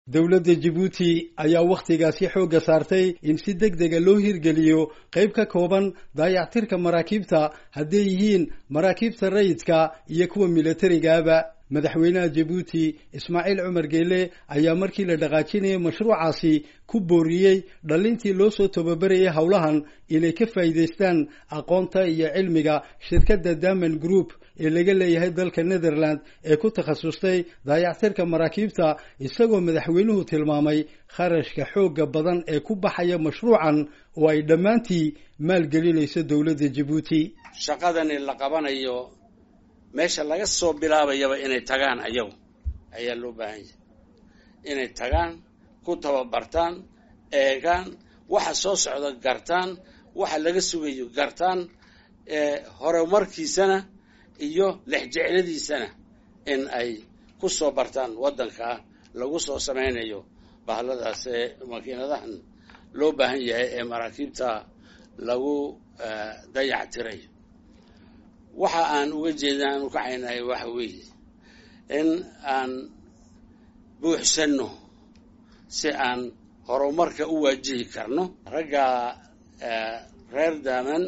dowladda jabuuti ayaa wakhtigaasi xoogga saartay in si deg dega loo hirgeliyo qayb ka kooban daayactirka maraakiibta hadday yihiin maraakiibta rayidka iyo kuwa milatarigaaba madaxweynaha jabuuti ismaaciil cumar geele ayaa markii la dhaqaajinayay mashruucaasi ku booriyey dhallintii loo soo tababarayay howlahan inay ka faa'iidaystaan aqoonta iyo cilmiga shirkadda daman group ee laga leeyahay dalka netherland ee ku takhasustay daayactirka maraakiibta isagoo madaxweynuhu tilmaamay kharashka xoogga badan ee ku baxaya mashruucan oo ay dhammaantii maalgelinayso dowladda jabuuti shaqadani la qabanayo meesha laga soo bilaabayaba inay tagaan ayagu ayaa loo baahan yahay inay tagaan ku tababartaan eegaan waxa soo socda gartaan waxa laga sugayo gartaan horumarkiisana iyo lexjecladiisana in ay ku soo bartaan waddankaa lagu soo samaynayo bahladaas ee makiinadahan loo baahan yahay ee maraakiibta lagu dayactirayo waxa aan uga jeeda aan ukacaynahay waxa weeye in aan buuxsanno si aan horumarka u waajihi karno ragga reer daaman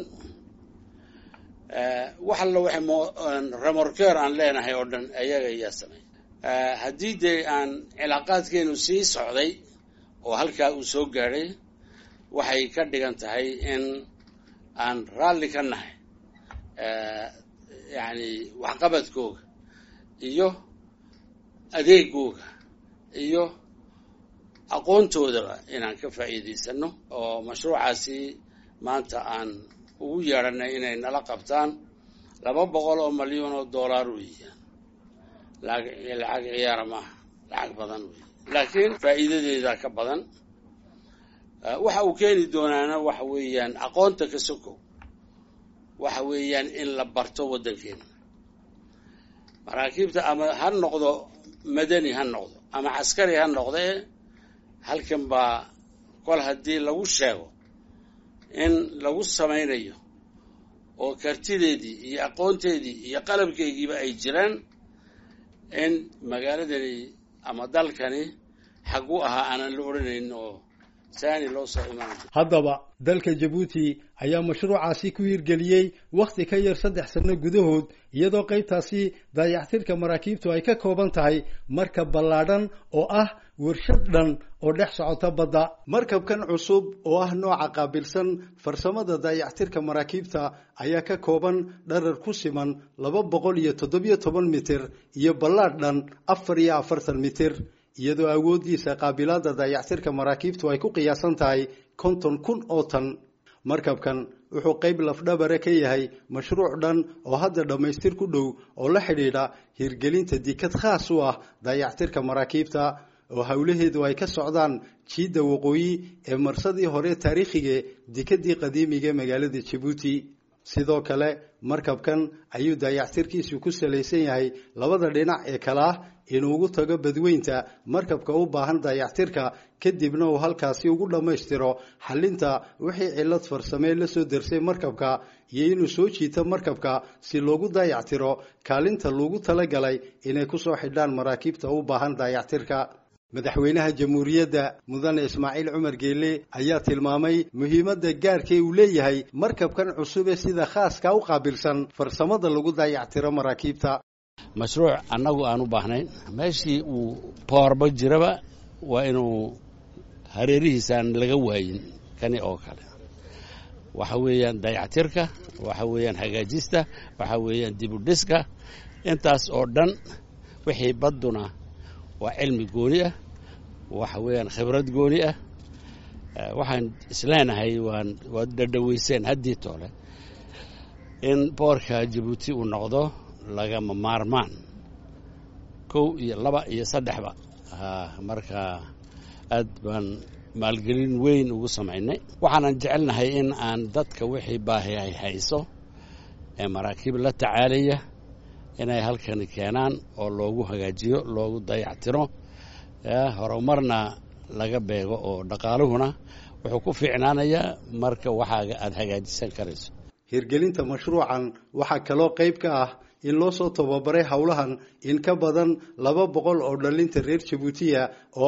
wax alla waxay remorker aan leenahay oo dhan ayaga ayaa samey haddii dee aan cilaaqaadkeenu sii socday oo halkaa uu soo gaadhay waxay ka dhigan tahay in aan raalli ka nahay yacni waxqabadkooga iyo adeegooga iyo aqoontoodaba inaan ka faa'iidaysano oo mashruucaasi maanta aan ugu yeedhanay inay nala qabtaan laba boqol oo malyan oo dollar weeye lacag lacag ciyaara maaha lacag badan weeye laakiin faa'iidadeeda ka badan waxa uu keeni doonaana waxa weeyaan aqoonta ka sokow waxa weeyaan in la barto waddankeena maraakiibta ama ha noqdo madani ha noqdo ama caskari ha noqdee halkan baa kol haddii lagu sheego in lagu samaynayo oo kartideedii iyo aqoonteedii iyo qalabkeygiiba ay jiraan in magaaladani ama dalkani xagu ahaa aanan la odhanayn oo saani loo soo imaan haddaba dalka jabuuti ayaa mashruucaasi ku hirgeliyey wakhti ka yar saddex sanno gudahood iyadoo qaybtaasi daayactirka maraakiibtu ay ka kooban tahay markab ballaadhan oo ah warshad dhan oo dhex socota badda markabkan cusub oo ah nooca qaabilsan farsamada daayactirka maraakiibta ayaa ka kooban dharar ku siman laba boqol iyo toddobiyo toban mitir iyo ballaadh dhan afar iyo afartan mitir iyadoo awooddiisa qaabilaadda daayactirka maraakiibtu ay ku qiyaasan tahay konton kun oo tan markabkan wuxuu qayb lafdhabare ka yahay mashruuc dhan oo hadda dhammaystir ku dhow oo la xidhiidha hirgelinta dikad khaas u ah daayactirka maraakiibta oo howlaheedu ay ka socdaan jiidda waqooyi ee marsadii hore taariikhiga dikadii qadiimiga magaalada jabuuti sidoo kale markabkan ayuu daayactirkiisu ku salaysan yahay labada dhinac ee kale ah inuu ugu tago badweynta markabka u baahan daayactirka kadibna uu halkaasi ugu dhammaystiro xallinta wixii cillad farsamee la soo darsay markabka iyo inuu soo jiito markabka si loogu daayactiro kaalinta loogu talagalay inay kusoo xidhaan maraakiibta u baahan daayactirka madaxweynaha jamhuuriyadda mudane ismaaciil cumar geele ayaa tilmaamay muhiimadda gaarkee uu leeyahay markabkan cusub ee sida khaaska u qaabilsan farsamada lagu daayactiro maraakiibta mashruuc annagu aan u baahnayn meeshii uu boorba jiraba waa inuu hareerihiisaan laga waayin kani oo kale waxa weeyaan dayactirka waxa weeyaan hagaajista waxa weeyaan dibudhiska intaas oo dhan wixii badduna waa cilmi gooni ah waxa weeyaan khibrad gooni ah waxaan isleenahay waan waad dhadhaweyseen haddii toole in boorka jabuuti uu noqdo lagama maarmaan kow iyo laba iyo saddexba marka aad baan maalgelin weyn ugu samaynay waxaanan jecelnahay in aan dadka wixii baahi ay hayso ee maraakiib la tacaalaya inay halkani keenaan oo loogu hagaajiyo loogu dayactiro horumarna laga beego oo dhaqaaluhuna wuxuu ku fiicnaanayaa marka waxaaga aada hagaajisan karayso hirgelinta mashruucan waxaa kaloo qayb ka ah in loo soo tababaray howlahan in ka badan laba boqol oo dhallinta reer jabuutiya oo ah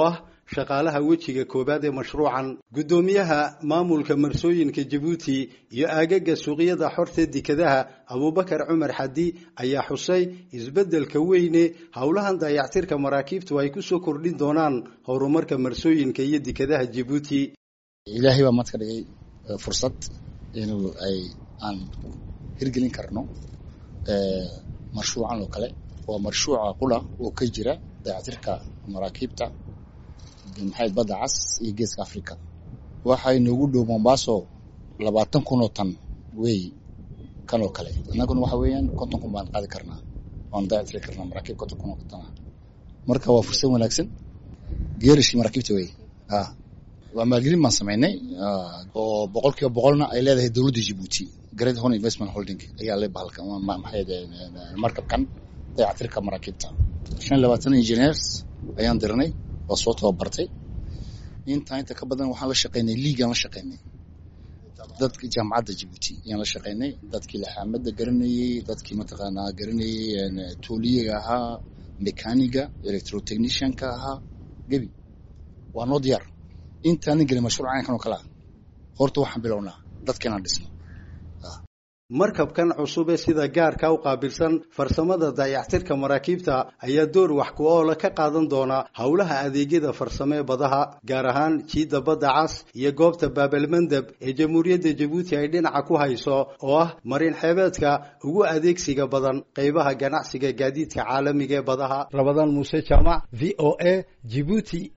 shaqaalaha wejiga koowaad ee mashruucan guddoomiyaha maamulka marsooyinka jabuuti iyo aagaga suuqyada xorta dekadaha abubakar cumar xadi ayaa xusay isbeddelka weyne howlahan dayactirka maraakiibtu ay kusoo kordhin doonaan horumarka marsooyinka iyo dekadaha jabuuti ilaahay baa maad ka dhigay fursad inuu ay aan hirgelin karno mashruucan oo kale waa mashruuca qula oo ka jira dayactirka maraakiibta maxay badda cas iyo geeska africa waxay noogu dhow mombaaso labaatan kun oo tan wey kan oo kale annaguna waxa weeyaan konton kun baan qaadi karnaa waan dayactiri karnaa maraakiib konton kun oo tan ah marka waa fursad wanaagsan geerishkii maraakiibta wey a waa maalgelin baan samaynay oo boqol kiiba boqolna ay leedahay dowladda jibuuti great horn investment holding ayaa le bahalka maxay markabkan dayactirka maraakiibta shan labaatan engineers ayaan dirnay waa soo tababartay intaa inta ka badan waxaan la shaqaynay liigaan la shaqaynay dadka jaamacadda jibuuti ayaan la shaqaynay dadkii laxaamada garanayey dadkii mataqaanaa garanayey tooliyaga ahaa mekaniga electrotechnicianka ahaa gebi waa noo diyaar intaanan gelin mashruuc caynkan oo kale ah horta waxaan bilownaa dadka inaan dhisno markabkan cusub ee sida gaarka u qaabilsan farsamada dayactirka maraakiibta ayaa door wax ku oola ka qaadan doona howlaha adeegyada farsamo ee badaha gaar ahaan jiidda badda cas iyo goobta baabalmandeb ee jamhuuriyadda jabuuti ay dhinaca ku hayso oo ah marin xeebeedka ugu adeegsiga badan qaybaha ganacsiga gaadiidka caalamiga ee badaha rabadaan muuse jaamac v o a jibuuti